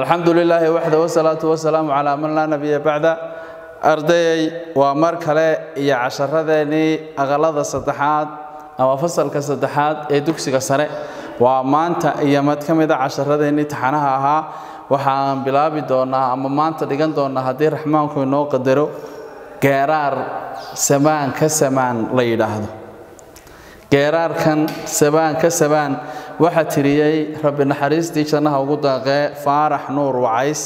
alxamdu lilaahi waxda wasalaatu wasalaamu calaa man laa nabiya bacda ardayay waa mar kale iyo casharadeenii aqalada saddexaad ama fasalka saddexaad ee dugsiga sare waa maanta iyo mid ka mida casharadeenii taxanaha ahaa waxaan bilaabi doonaa ama maanta dhigan doonaa haddii raxmaanku inoo qadaro geeraar samaan ka samaan la yidhaahdo geeraarkan sabaan ka sabaan waxaa tiriyey rabbi naxariistii jannaha ugu daaqee faarax nuur wacays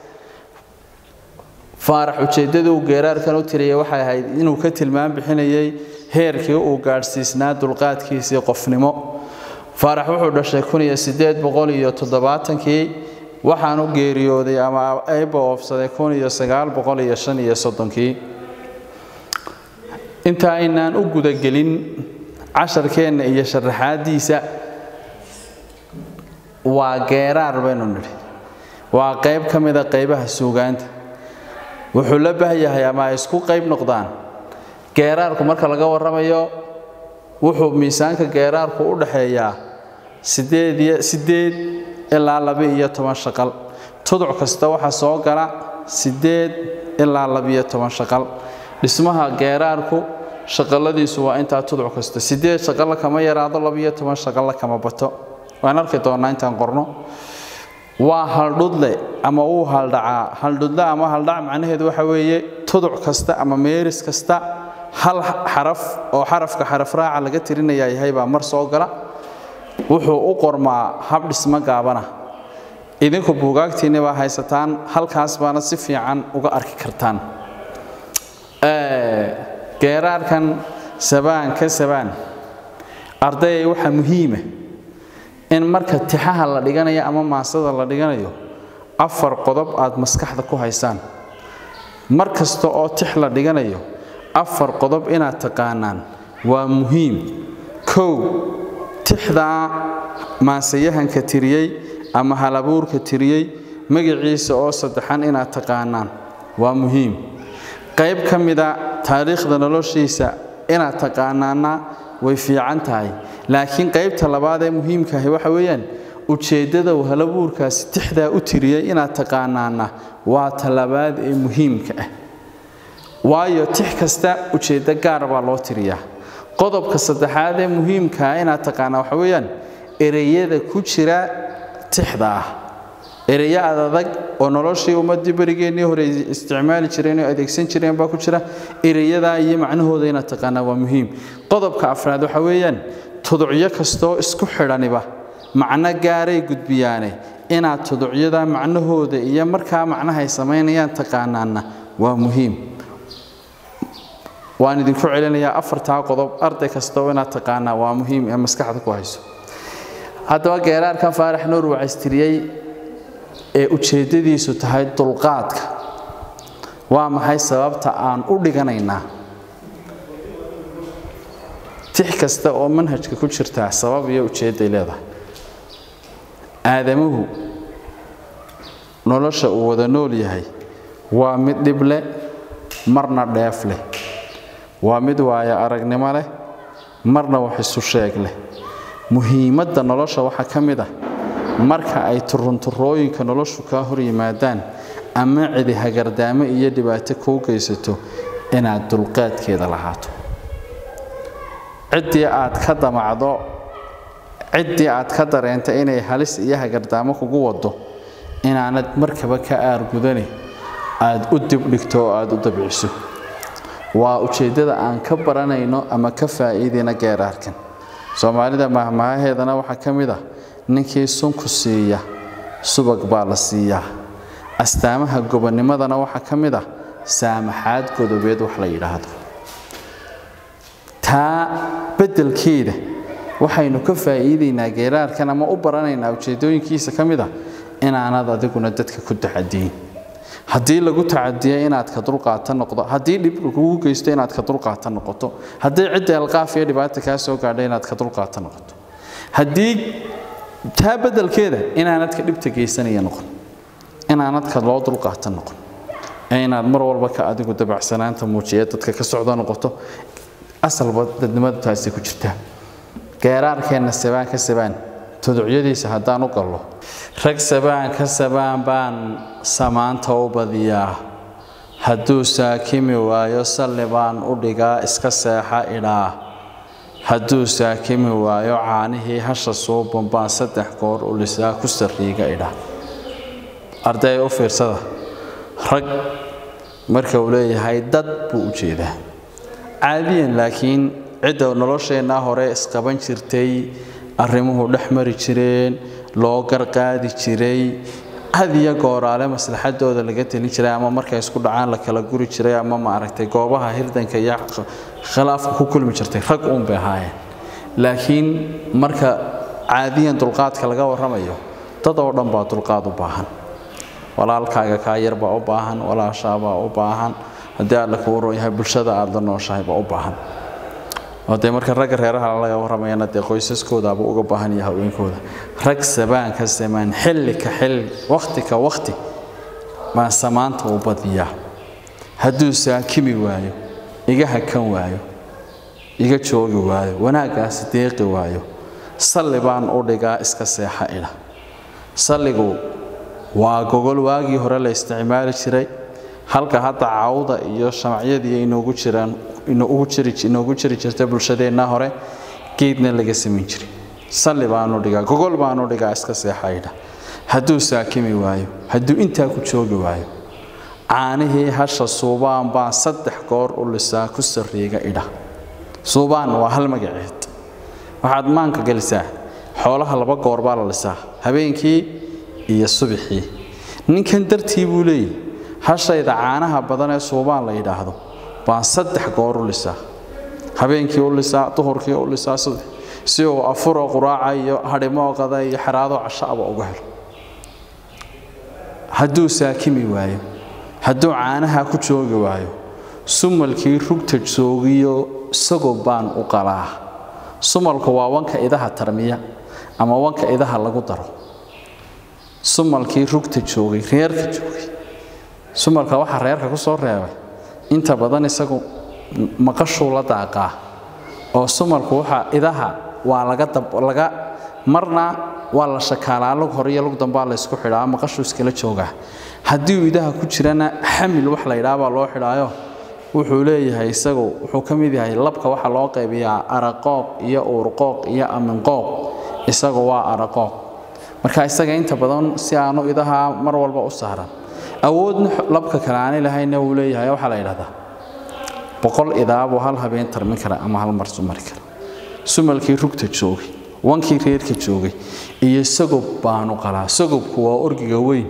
faarax ujeeddadii uu geeraarkan u tiriyey waxay ahayd inuu ka tilmaam bixinayey heerkii uu gaadhsiisnaa dulqaadkiisii qofnimo faarax wuxuu dhashay kuniyo sideed boqol iyo toddobaatankii waxaanu geeriyooday ama ayba oofsaday kuniyo sagaal boqol iyo shan iyo soddonkii inta aynaan u gudagelin casharkeenna iyo sharaxaadiisa waa geeraar baynu nidhi waa qayb ka mida qaybaha suugaanta wuxuu la bahyahay ama ay isku qayb noqdaan geeraarku marka laga warramayo wuxuu miisaanka geeraarku u dhaxeeyaa sideed ilaa laba-iyo toban shaqal tuduc kasta waxaa soo gala siddeed ilaa labiyo toban shaqal dhismaha geeraarku shaqaladiisu waa intaa tuduc kasta sideed shaqalla kama yaraado labiyo toban shaqalla kama bato waan arki doonnaa intaan qorno waa haldhudle ama wuu haldhacaa haldhudle ama haldhac macnaheedu waxa weeye tuduc kasta ama meeris kasta hal xaraf oo xarafka xarafraaca laga tirinaya yahay baa mar soo gala wuxuu u qormaa hab dhismo gaabana idinku buugaagtiinni baa haysataan halkaas baana si fiican uga arki kartaan geeraarkan sabaan ka sabaan ardayay waxaa muhiima in marka tixaha la dhiganayo ama maasada la dhiganayo afar qodob aad maskaxda ku haysaan mar kasta oo tix la dhiganayo afar qodob inaad taqaanaan waa muhiim kow tixdaa maasayahanka tiriyey ama halabuurka tiriyey magaciisa oo saddexan inaad taqaanaan waa muhiim qayb ka mida taariikhda noloshiisa inaad taqaanaana way fiican tahay laakiin qaybta labaad ee muhiimkaahi waxa weeyaan ujeeddada uu halabuurkaasi tixdaa u tiriyey inaad taqaanaana waa talabaad ee muhiimka ah waayo tix kasta ujeeddo gaar baa loo tiriyaa qodobka saddexaad ee muhiimkaa inaad taqaanaa waxa weeyaan ereyada ku jira tixda ah ereyo adadag oo noloshii ummaddii berigeennii hore isticmaali jireen oo adeegsan jireen baa ku jira ereyadaa iyo macnahooda inaad taqaanaa waa muhiim qodobka afraad waxa weeyaan tuducyo kastoo isku xidhaniba macno gaaray gudbiyaane inaad tuducyada macnahooda iyo markaa macnahay samaynayaan taqaanaana waa muhiim waan idinku celinayaa afartaa qodob arday kastoo inaad taqaanaa waa muhiim ee maskaxda ku hayso haddaba geeraarkan faarax nuur wacaystiriyey ee ujeeddadiisu tahay dulqaadka waa maxay sababta aan u dhiganaynaa tix kasta oo manhajka ku jirtaa sabab iyo ujeedday leedahay aadamuhu nolosha uu wada nool yahay waa mid dhib leh marna dheef leh waa mid waayo aragnimo leh marna wax isu sheeg leh muhiimadda nolosha waxaa ka mid ah marka ay turunturooyinka noloshu kaa hor yimaadaan ama cidi hagardaamo iyo dhibaato kuu geysato inaad dulqaadkeeda lahaato ciddii aad ka damacdo ciddii aad ka dareenta inay halis iyo hagardaamo kugu waddo inaanad markaba ka aargudane aad u dibdhigto oo aad u dabciso waa ujeeddada aan ka baranayno ama ka faa'iidayna geeraarkan soomaalida mahmahaheedana waxaa ka mid ah ninkii sunku siiya subag baa la siiyaa astaamaha gobonnimadana waxaa ka mid ah saamaxaad godobeed wax la yidhaahdo taa beddelkeeda waxaynu ka faa'iidaynaa geeraarkan ama u baranaynaa ujeeddooyinkiisa ka mid ah inaanad adiguna dadka ku tacadiyin haddii lagu tacadiya inaad ka dulqaata noqdo haddii dhib lagugu geysto inaad ka dulqaata noqoto haddii cidda alqaaf iyo dhibaata kaa soo gaadha inaad ka dulqaata noqoto haddii taa beddelkeeda inaanad ka dhibta geysanaya noqon inaanad ka loo dulqaata noqon ee inaad mar walba ka adigu dabacsanaanta muujiya dadka ka socda noqoto asalba dadnimadu taasi ku jirtaa geeraarkeenna sabaan ka sabaan tuducyadiisa haddaan u gallo rag sabaan ka sabaan baan samaanta u badiyaa hadduu saakimi waayo salli baan u dhigaa iska seexa idhaa hadduu saakimi waayo caanihii hasha suuban baan saddex goor u lisaa ku sarriiga idha arday u fiirsada rag marka uu leeyahay dad buu u jeedaa caadiyan laakiin cidda nolosheennaa hore isqaban jirtay arrimuhu dhex mari jireen loo garqaadi jiray had iyo gooraale maslaxadooda laga telin jiray ama markay isku dhacaan la kala guri jiray ama maaragtay goobaha hirdanka iyo khilaafka ku kulmi jirtay rag uun bay ahaayeen laakiin marka caadiyan dulqaadka laga warramayo dad oo dhan baa dulqaad u baahan walaalkaaga kaa yar baa u baahan walaashaabaa u baahan haddii aad la kuu ron yahay bulshada aad la nooshahay baa u baahan oo dee marka ragga reeraha laga warramayana dee qoysaskoodaaba uga baahan yahay haweenkooda rag sabaan ka samaan xilli ka xilli wakhti ka wakhti baan samaanta u badiyaa hadduu saakimi waayo iga hakan waayo iga joogi waayo wanaaggaasi deeqi waayo salli baan u dhigaa iska seexa idha salligu waa gogol waagii hore la isticmaali jiray halka hadda cawda iyo shamacyadii inoogu jiraan inoogu jiri jirta bulshadeenna hore geedna laga samayn jiray salli baanu dhigaa gogol baanu dhigaa iska seexaydha hadduu saakimi waayo hadduu intaa ku joogi waayo caanihii hasha suubaan baan saddex goor u lisaa ku sarriiga idha suubaan waa hal magaceed waxaad maanka gelisaa xoolaha laba goor baa la lisaa habeenkii iyo subixii ninkan dartii buu leeyahy hashayda caanaha badan ee suubaan la yidhaahdo baan saddex goor u lisaa habeenkii u lisaa duhurkii u lisaa si uu afuroo quraaca iyo hadhimo qada iyo xeraado cashaaba uga helo hadduu saakimi waayo hadduu caanaha ku joogi waayo sumalkii rugta joogiyo isagow baan u qalaa sumalku waa wanka idaha tarmiya ama wanka idaha lagu daro sumalkii rugta joogay reerka joogay sumalka waxaa reerka ku soo reebay inta badan isagu maqashuu la daaqaa oo sumalku waxa idaha waa laga laga marna waa la shakaalaa lug hore iyo lug dambaa la isku xidhaa maqashuu iskala joogaa haddii uu idaha ku jirana xamil wax la yidhaha baa loo xidhaayo wuxuu leeyahay isagu wuxuu ka mid yahay labka waxaa loo qaybiyaa araqooq iyo uurqooq iyo aminqooq isagu waa araqooq marka isaga inta badan si aanu idaha mar walba u saaran awoodna labka kale aanay lahayna wuu leeyahay waxaa la yidhahdaa boqol idaabuu hal habeen tarmin kara ama hal mar sumari kara sumalkii rugta joogay wankii reerka joogay iyo sagob baanu qalaa sagobku waa orgiga weyn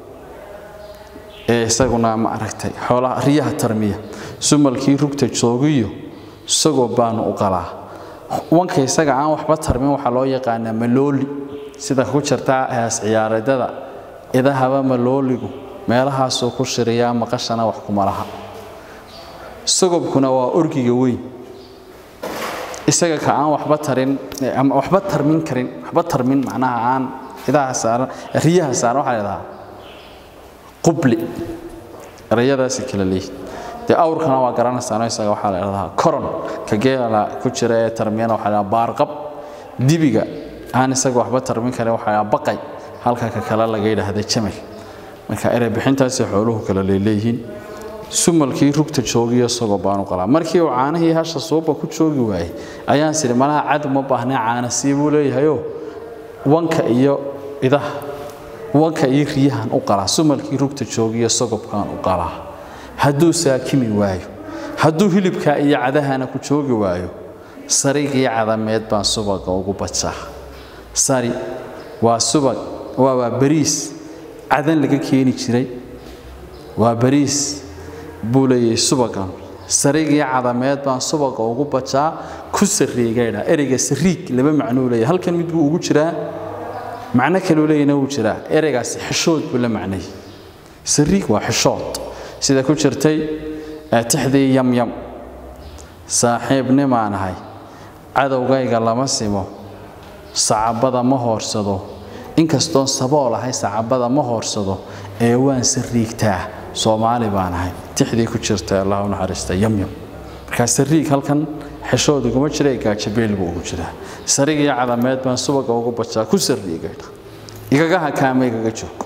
ee isaguna ma aragtay xoolaha riyaha tarmiya sumalkii rugta joogiyo sagob baanu u qalaa wanka isaga aan waxba tarmin waxaa loo yaqaanaa malooli sida ku jirta hees ciyaareedada idahaba malooligu meelahaasuu ku shiriyaa maqashana wax kuma laha sagobkuna waa orgiga weyn isaga ka aan waxba tarin ama waxba tarmin karin waxba tarmin macnaha aan idaha saaran riyaha saaran waxaa ladhahaa qubli erayadaasi kala leeyihin dee awrkana waa garanaysaano isaga waxaa la idhahdaa koron ka geela ku jira ee tarmiyana waxaa la baarqab dibiga aan isaga waxba tarmin karin waxaa la baqay halka ka kale laga yidhaahda jamal marka erey bixintaasi xooluhu kala leeleeyihiin sumalkii rugta joogiyo isagoo baanu qalaa markii uu caanihii hasha suuba ku joogi waayey ayaan sidhi malaha cad uma baahnee caana sii buu leeyahayoo wanka iyo idaha wanka iyo riyahan u qalaa sumalkii rugta joogiyo sagobkaan u qalaa hadduu saakimi waayo hadduu hilibkaa iyo cadahana ku joogi waayo sarigii cadameed baan subaga ugu bajaa sari waa subag waa waa bariis cadan laga keeni jiray waa bariis buu leeyahay subagan sarigii cadameed baan subaga ugu bajaa ku sariigaydha ereyga sariig laba macnuu leeyahay halkan mid buu ugu jiraa macno kaluu leeyahna wuu jiraa ereygaasi xishood buu la macnayay sariig waa xishood sida ku jirtay tixdii yamyam saaxiibnimaan ahay cadowgayga lama simo sacabada ma hoorsado inkastoon sabool ahay sacabada ma hoorsado ee waan sariigtaa soomaali baan ahay tixdii ku jirta allah u naxariista yamyam markaa sariig halkan xeshood iguma jira gaajabeel buu ugu jiraa sarig iyo cadameed baan subaga ugu bajaa ku sarriigaydha igaga hakaama igaga joog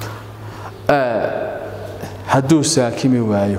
hadduu saakimi waayo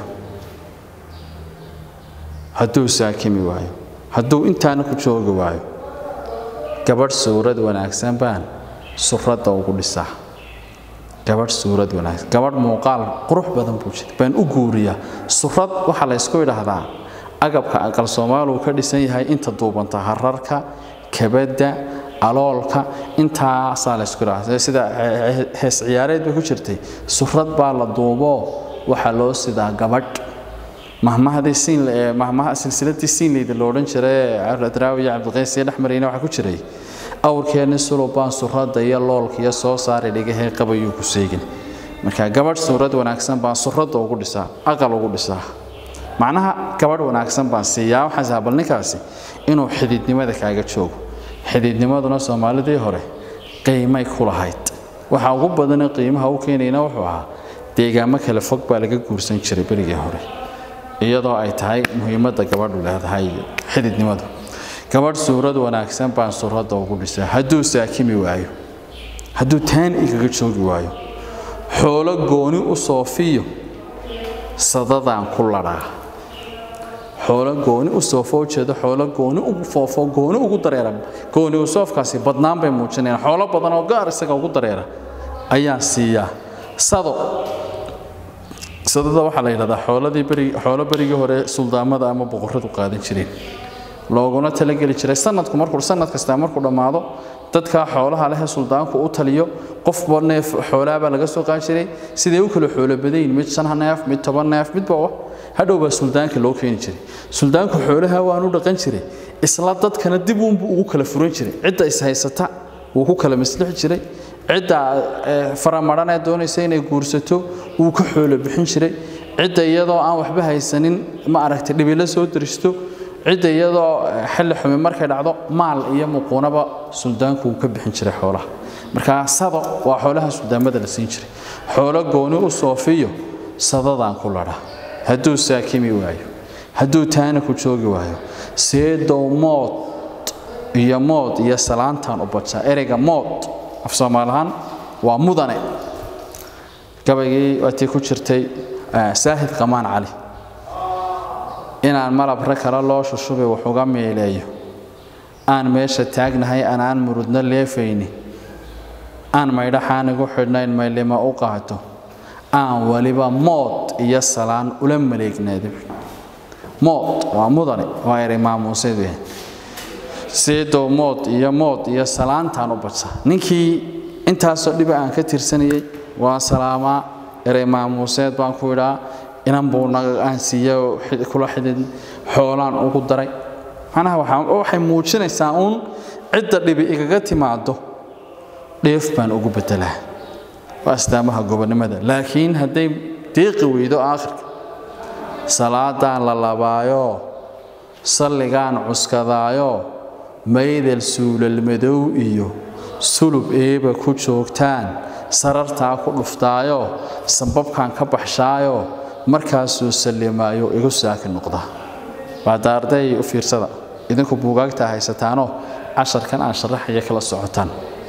hadduu saakimi waayo hadduu intaana ku joogi waayo gabadh suurad wanaagsan baan suradda ugu dhisaa gabadh suurad wanaagsan gabadh muuqaal qurux badan buu jira baan u guuriyaa surad waxaa la ysku idhaahdaa agabka aqal soomaaligu ka dhisan yahay inta duubanta hararka kabadda aloolka intaasaa la ysku idhahdaa sida hees ciyaareed bay ku jirtay surad baa la duuboo waxaa loo sidaa gabadh mahmahadii siin mahmaha silsiladii siinleyda lo odhan jiray adraawi iyo cabdiqays iyo dhexmarayna waxaa ku jiray awrkeenni sulubaan surada iyo loolka iyo soo saari dhigahee qabayuu ku seegin marka gabadh suurad wanaagsan baan surada ugu dhisaa aqal ugu dhisaa macnaha gabadh wanaagsan baan siiyaa waxaan sahaa bal ninkaasi inuu xididnimada kaaga joogo xididnimaduna soomaalidii hore qiimay ku lahayd waxa ugu badana qiimaha u keenayna wuxuu ahaa deegaamo kale fog baa laga guursan jiray berigii hore iyadoo ay tahay muhiimadda gabadhu leedahay xididnimadu gabadh suurad wanaagsan baan suuradda ugu dhisaa hadduu saakimi waayo hadduu taan igaga joogi waayo xoolo gooni u soofiyo sadadaan ku ladhaa xoolo gooni u soofo ujeedo xoolo gooni ugu foofo gooni ugu dareera gooni u soofkaasi badnaan bay muujinayaan xoolo badan oo gaar isaga ugu dareera ayaan siiyaa sado sadada waxaa la yidhahdaa xooladii beri xoolo berigii hore suldaamada ama boqorradu qaadan jireen looguna talageli jiray sanadku markuu sanad kasta markuu dhammaado dadka xoolaha leh suldaanku u taliyo qofba neef xoolaha baa laga soo qaan jiray siday u kala xoolo badayin mid shan neef mid toban neef midba wa hadhow baa suldaanka loo keeni jiray suldaanku xoolaha waanu dhaqan jiray isla dadkana dib uunbuu ugu kala furan jiray cidda is haysata wuu ku kala maslixi jiray cidda faramaran ee doonaysa inay guursato wuu ka xoolo bixin jiray cidda iyadoo aan waxba haysanin ma aragtay dhibilo soo diristo cidda iyadoo xilli xumi markay dhacdo maal iyo muquunaba suldaanku wuu ka bixin jiray xoolaha marka sado waa xoolaha suldaamada la siin jiray xoolo gooni u soofiyo sadadaan ku ladha hadduu saakimi waayo hadduu taana ku joogi waayo seedow mood iyo mood iyo salaantaan u bajaa ereyga mood af soomaalahaan waa mudane gabaygii waatii ku jirtay saahid qamaan cali inaan malabra kale loo shushubay wax uga meeleeyo aan meesha taagnahay anaan murudno leefayni aan maydhaxaan igu xidhnayn maylima u qaato aan weliba mood iyo salaan ula maleegnaado mood waa mudane waa eray maamuuseed weyn seedow mood iyo mood iyo salaantaan u baja ninkii intaasoo dhiba aan ka tirsanayey waa salaamaa erey maamuuseed baan ku idhaa inan buu aan siiya kula xidid xoolaan ugu daray macnaha waxay muujinaysaa uun cidda dhibi igaga timaado dheef baan ugu bedelaa waa astaamaha gobonnimada laakiin hadday deeqi weydo aakhirka salaadaan la labaayo salligaan cuskadaayo maydal suulalmadow iyo sulub eeba ku joogtaan sarartaa ku dhuftaayo sambabkaan ka baxshaayo markaasuu sallimaayo igu saaki noqda waada arday u fiirsada idinku buugaagta haysataanoo casharkan aan sharaxaya kala socotaan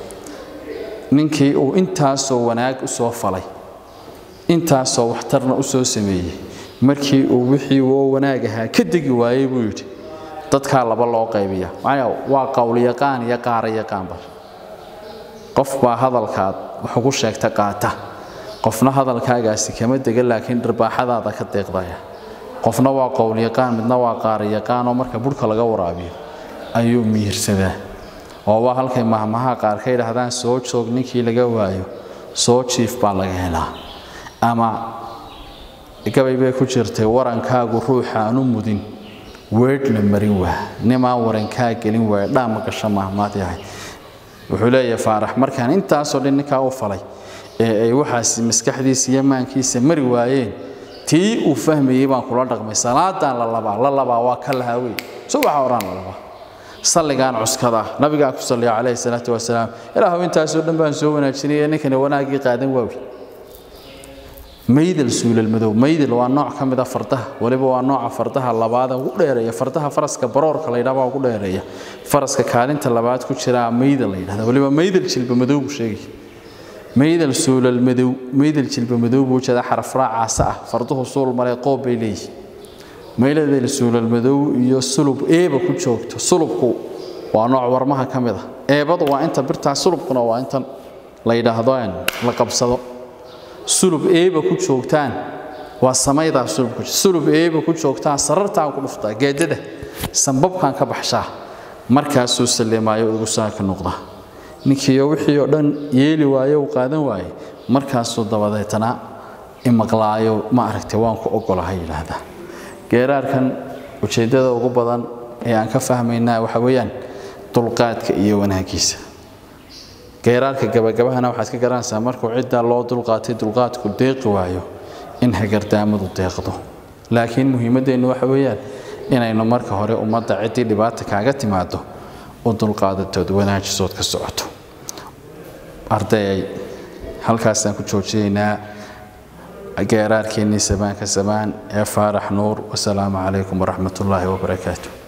ninkii uu intaasoo wanaag u soo falay intaasoo waxtarna u soo sameeyey markii uu wixii oo wanaag ahaa ka degi waayey buu yidhi dadkaa laba loo qaybiya maya waa qowlyaqaan iyo qaarayaqaanba qof baa hadalkaad wax ugu sheegta qaata qofna hadalkaagaasi kama dega laakiin dharbaaxadaada ka deeqdaya qofna waa qowlyaqaan midna waa qaarayaqaan oo marka budhka laga waraabiyo ayuu miyirsadaa oo waa halkay mahmaha qaar ka yidhaahdaan soo joog ninkii laga waayo soo jiif baa laga helaa ama gabay bay ku jirtay warankaagu ruuxa aanu mudin weedhna marin waa nimaan warankaa gelin waaya dhaama gasho mahmaad yahay wuxuu leeyahay faarax markaan intaasoo dhan ninkaa u falay ee ay waxaas maskaxdiisa iyo maankiisa mari waayeen tii uu fahmayey baan kula dhaqmay salaadaan la labaa la labaa waa ka lahaa wey subaxa oraan la labaa salligaan cuskada nabigaa ku salliya calayhi salaatu wasalaam ilaahu intaasoo dhan baan soo wanaajinaya ninkani wanaaggii qaadan waawi maydal suulal madow maydal waa nooc ka mid a fardaha waliba waa nooca fardaha labaada ugu dheereeya fardaha faraska baroorka la yidhaha baa ugu dheereeya faraska kaalinta labaad ku jiraa maydal la yidhahda waliba maydal jilba madow buu sheegay maydal suulal madow maydal jilba madow buu jeeda xaraf raacaasa ah farduhu suul maray qoob bay leeyihin maydal suulal madow iyo sulub eeba ku joogto sulubku waa nooc warmaha ka mid ah eebadu waa inta birtaa sulubkuna waa intan la yidhaahdo la qabsado sulub eeba ku joogtaan waa samaydaa sulubku sulub eeba ku joogtaan sarartaan ku dhuftaa geedada sambabkan ka baxshaa markaasuu salleemaayo ugu saaka noqda ninkiiyo wixii oo dhan yeeli waayo uu qaadan waaye markaasuu dabadeetana imaqlaayo ma aragtay waan ku ogolahay yidhaahdaa geeraarkan ujeeddada ugu badan ee aan ka fahmaynaa waxa weeyaan dulqaadka iyo wanaagiisa geeraarka gabagabahana waxaad ka garanaysaa markuu ciddaa loo dulqaatay dulqaadku deeqi waayo in hagardaamadu deeqdo laakiin muhiimaddeennu waxa weeyaan inaynu marka hore ummadda ciddii dhibaata kaaga timaado u dulqaadatood wanaajisood ka socoto ardayay halkaasaan ku joojiyaynaa geeraarkeennii sabaanka sabaan ee faarax nuur wasalaamu calaykum waraxmat ullaahi wabarakaatu